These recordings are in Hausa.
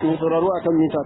Mai sauraro akan mita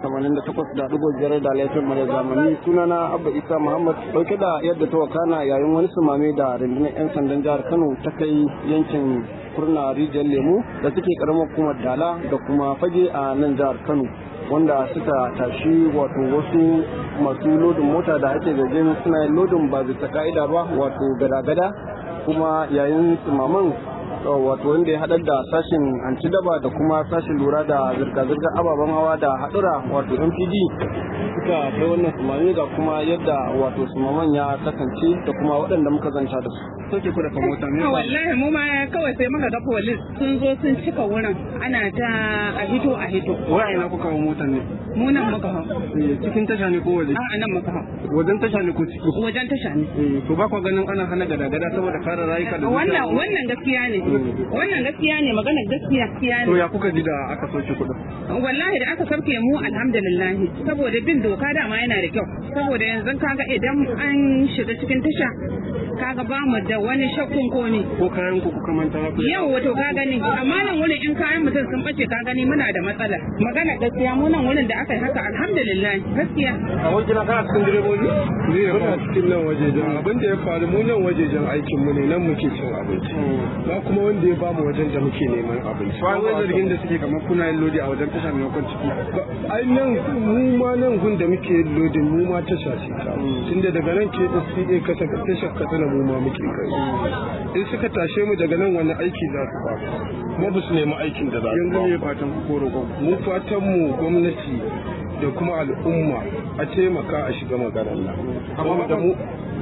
88.5 da laifin mara zamani sunana Abba Isa Muhammad dauke da yadda ta wakana yayin wani sumame da rundunar 'yan sandan jihar Kano ta kai yankin kurna rijiyar lemu da suke karamar hukumar dala da kuma fage a nan jihar Kano. wanda suka tashi wato wasu masu lodin mota da ake zargin suna yin lodin ba bisa ka'ida ba wato gada-gada kuma yayin sumaman wato wanda ya haɗar da sashen antidaba da kuma sashen lura da zirga-zirgar ababen hawa da haɗura wato mpd suka kai wannan sumami ga kuma yadda wato sumaman ya kasance da kuma waɗanda muka zanta da su soke ku daga mota me wallahi mu ma kawai sai muka ga police sun zo sun cika wurin ana ta a hito a hito wai ina kuka hawo motar ne mu nan muka hau cikin tasha ne ko waje a nan muka hau wajen tasha ne ko ciki wajen tasha ne to ba ku ganin ana hana gada-gada saboda kare rayuka da wannan wannan gaskiya ne wannan gaskiya ne maganar gaskiya gaskiya to ne ya kuka ji da aka soke kuɗin wallahi da aka sauke mu alhamdulillah saboda bin doka dama yana da kyau saboda yanzu kaga idan an shiga cikin tasha kaga ba mu da wani shakkun komi ko kayan ku kuka manta ku yau wato ka gani amma nan wurin in kayan mutum sun bace ka gani muna da matsala magana gaskiya mu nan wurin da aka yi haka alhamdulillah gaskiya a wajen na kana cikin direbobi ne ya fa cikin nan wajejen abin da ya faru mu nan wajejen aikin mu ne nan muke cin abinci ba kuma wanda ya bamu wajen da muke neman abinci ba wai zargin da suke kamar kuna yin lodi a wajen tasha maimakon ciki ai nan mu ma nan gun da muke yin lodin mu ma tasha ce ta tunda daga nan ke da CA kasa tashar katsina mu ma muke kai in suka tashe mu daga nan wani aiki za su ba kuma ba su nemi aikin da za su yanzu ba ne fatan ku ko roƙon mu fatan mu gwamnati da kuma al'umma a taimaka a shiga maganar nan saboda mu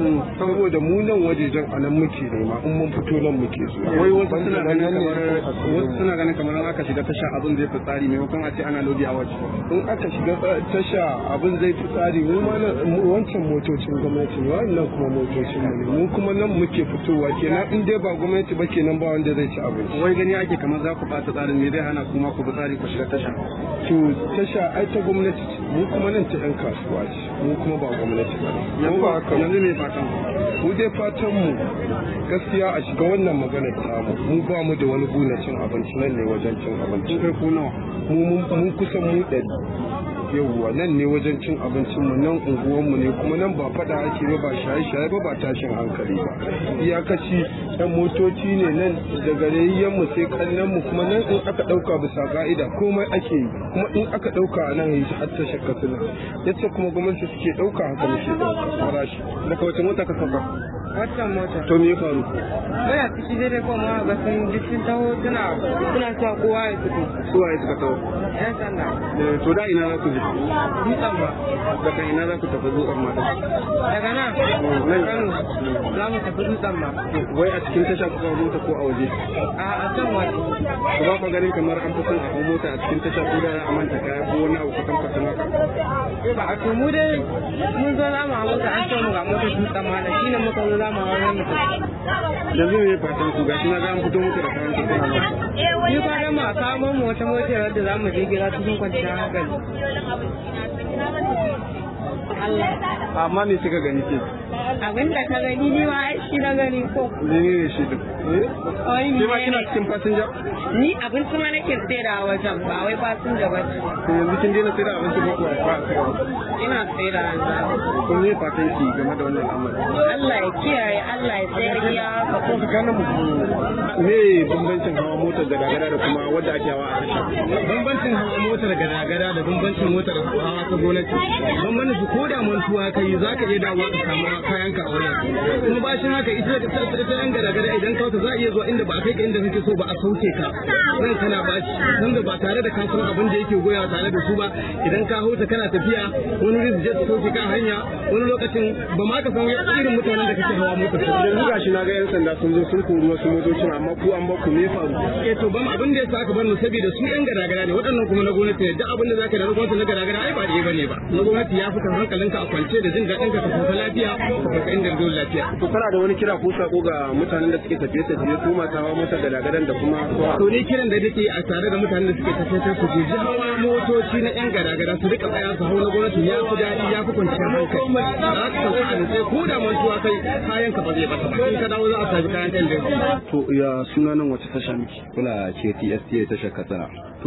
saboda mu nan wajejen a nan muke nema in mun fito nan muke so wai wasu suna Banda ganin nan ne kamar a cikin- wasu suna ganin kamar in aka shiga tasha abin zai fi tsari maimakon a ce ana lodi a waje in aka shiga tsa- tasha abin zai fi tsari mu ma nan mu- wancan motocin gwamnati ne wannan kuma motocin mu ne mu kuma nan muke fitowa kenan in dai ba gwamnati ba kenan ba wanda zai ci abinci wai gani ake kamar za ku ɓata tsarin me zai hana kuma ku bi tsari ku shiga tasha to tasha ai ta gwamnati ce mu kuma nan ta yan kasuwa ce mu kuma ba gwamnati ba ne yanzu ba haka yanzu me fatan mu dai fatan mu gaskiya a shiga wannan maganar tamu mu ba mu da wani guna cin abinci nan ne wajen cin abinci kun kai ku nawa mu mun mun kusan mu ɗari yawwa nan ne wajen cin abincin mu nan unguwan mu ne kuma nan ba fada ake ba ba shaye shaye ba ba tashin hankali ba iyakaci yan motoci ne nan daga rayayyen mu sai kallon mu kuma nan in aka dauka bisa ka'ida komai ake yi kuma in aka dauka a nan yanzu har tashar katsina yace kuma gwamnati suke dauka haka muke dauka farashi daga wace mota ka sauka wannan mota to me ya faru muna ciki dai dai kuma ga sun ji sun taho suna suna cewa kowa ya fito su waye suka tawo yan sanda Eh, to da ina za ku je dutsen ba daga ina za ku tafi zuwa mata daga nan nan. kano za mu tafi dutsen ba wai a cikin tasha kuka mota ko a waje a a can waje ku ba ku ganin kamar an fi son a hau mota a cikin tasha ko da a manta kaya ko wani abu kusan kwatan haka ba a to mu dai mun zo za mu hawa mota an ce mu ga mota dutsen ma da shine muka zo za mu hawa nan mu tafi yanzu me fatan ku gashi na ga an fito muku da kayan ku kuna nan ni ka ga ma kawo mu wata mota wadda za mu je gida cikin kwanciyar hankali Allah amma me kika gani ke abin da ka gani ni ma shi na gani ko ne ne shi din Oi, ke ma ne kina ne. cikin fasinja ni abinci ma nake saida a wajen ba wai fasinja ba ce to yanzu kin daina sai da abinci ba ku ba ina saida yanzu kun ne fatan ki game da wannan al'amari Allah ya kiyaye Allah ya tsayar ya ka ko kana mu me bambancin hawa motar da gagara da kuma wadda ake hawa a tasha bambancin hawa motar gada-gada da bambancin motar hawa ta gwamnati bambancin su ko da mantuwa ka yi za ka iya dawowa ka samu kayan ka a wurin kuma bashin haka ita da ta ta yan gada-gada idan ka wata za a iya zuwa inda ba a kai ka inda kake so ba a sauke ka nan kana baci wanda ba tare da ka san abin da yake goya tare da su ba idan ka hauta kana tafiya wani wuri su je su sauke ka hanya wani lokacin ba ma ka san irin mutanen da kake hawa motar su yanzu gashi na ga yan sanda sun zo sun kori wasu motocin amma ku an ba ku me faru eh to ban abin da ya saka bar mu saboda su yan gada-gada ne waɗannan kuma na gwamnati ne duk abin da zaka da na gwamnati na gada-gada ai ba ɗaya bane ba na gwamnati ya fi kan hankalinka a kwance da jin daɗin ka ka sauka lafiya ka sauka inda dole lafiya to kana da wani kira ko sako ga mutanen da suke tafiye tafiye su masu hawa motar da gagadan da kuma to ni kiran da nake a tare da mutanen da suke tafiya su guji hawa motoci na yan gada-gada su rika tsaya su hau na gwamnati ya fi daɗi ya fi kwanciyar hankali za ka sauka a nutse ko da mantuwa kai kayan ka ba zai bata ba in ka dawo za a saji kayan ɗan da to ya suna nan wace tasha miki kuna ce TSTA tashar Katsina. to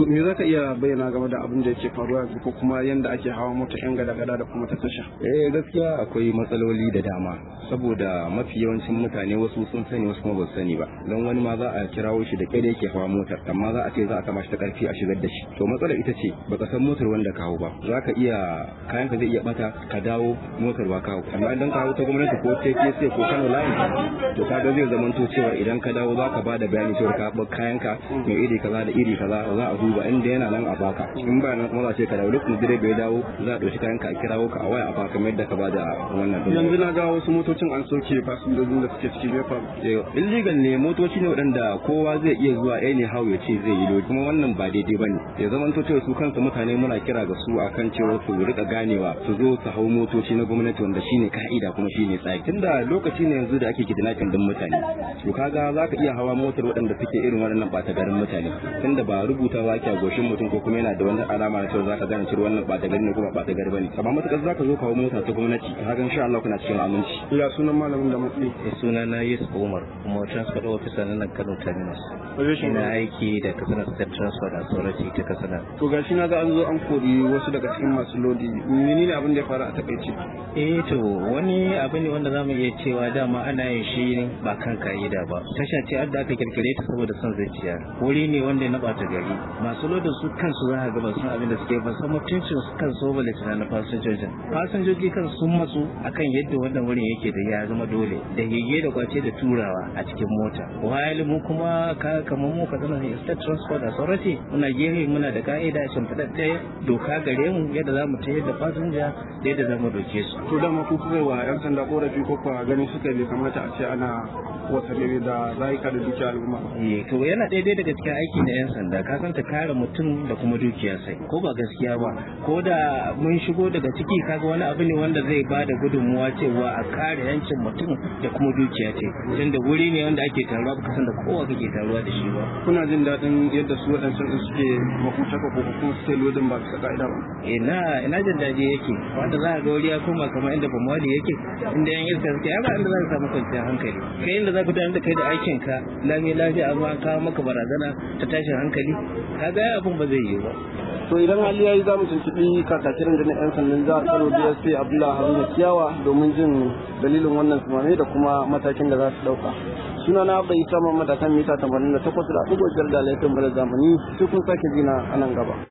to me zaka iya bayyana game da abin da yake faruwa yanzu ko kuma yanda ake hawa mota yan gada-gada da kuma ta tasha eh gaskiya akwai matsaloli da dama saboda mafi yawancin mutane wasu sun sani wasu kuma ba su sani ba don wani ma za a kirawo shi da kai da yake hawa motar amma za a ce za a kama shi ta karfi a shigar da shi to matsalar ita ce baka san motar wanda kawo ba za ka iya kayan ka zai iya bata ka dawo motar ba kawo amma idan ka hau ta gwamnati ko TKC ko Kano Line to kaga zai zamanto cewa idan ka dawo za ka ba da bayani cewa ka bar kayan ka mai iri kaza da iri kaza za a duba inda yana nan a baka in ba nan kuma za a ce ka dawo lokacin direba ya dawo za a ɗauki kayan ka a kirawo ka a waya a baka kamar yadda ka ba da wannan yanzu na ga wasu motocin an soke fasinjojin da suke cikin ya faru illegal ne motoci ne waɗanda kowa zai iya zuwa ne hau ya ce zai yi lodi kuma wannan ba daidai bane ya zama to cewa su kansu mutane muna kira ga su akan cewa su rika ganewa su zo su hau motoci na gwamnati wanda shine ka'ida kuma shine tsari tunda lokaci ne yanzu da ake kidnapping din mutane to kaga zaka iya hawa motar waɗanda suke irin waɗannan ɓata garin mutane tunda ba rubutawa ake a goshin mutum ko kuma yana da wani alama na cewa zaka gane cewa wannan ɓata gari ne kuma ɓata gari bane amma matakar zaka zo kawo mota ta gwamnati kaga insha Allah kuna cikin aminci ya sunan malamin da matsi suna na Yusuf Umar kuma transport officer na nan Kano Terminus ina aiki da Katsina State Transport Authority ta Katsina to gashi na ga an zo an kori wasu daga cikin masu lodi menene abin da ya faru a takaice eh to wani abu ne wanda zamu iya cewa dama ana yin shi ba kan ka'ida ba tasha ce adda aka kirkire ta saboda son zuciya wuri ne wanda na bata gari masu lodin su kansu za ka ga ba san abin da suke ba san mutuncin su kan so bale na fasinjojin fasinjoji kan sun matsu akan yadda wannan wurin yake da ya zama dole da yayye da kwace da turawa a cikin mota wayali mu kuma ka kamar mu ka zama state transport authority muna gefe muna da ka'ida shimfiɗaɗɗe doka gare mu yadda za mu tayar da fasinja da yadda za mu doke su to dama ku kuka wa yan sanda korafi ko kuwa ganin suka bai kamata a ce ana wata ne da zayika da dukiya al'umma eh to yana daidai daga cikin aiki na yan sanda ka san ta kare mutum da kuma dukiya sai ko ba gaskiya ba ko da mun shigo daga ciki kaga wani abu ne wanda zai ba da gudunmuwa cewa a kare yancin mutum da kuma dukiya ce tunda wuri ne wanda ake taruwa ba san da kowa kake taruwa da shi ba kuna jin daɗin yadda su waɗancan ɗin suke makuntaka ko kuma suke lodin ba su ka'ida ba ina ina jin daɗi yake wanda za a ga wuri ya koma kamar inda bamwali yake inda yan iska suke ba inda za ka samu kwanciyar hankali kai inda za ka gudanar da kai da aikin ka lami lafiya amma an kawo maka barazana ta tashin hankali ka ga abin ba zai yi ba to idan hali yayi za mu tuntuɓi kakakirin da na 'yan sandan jihar kano dsp abdullahi haruna kiyawa domin jin dalilin wannan sumame da kuma matakin da za su ɗauka suna na bai isa mamata kan mita 88 da ɗigo biyar da laifin bala zamani sai kun sake jina a nan gaba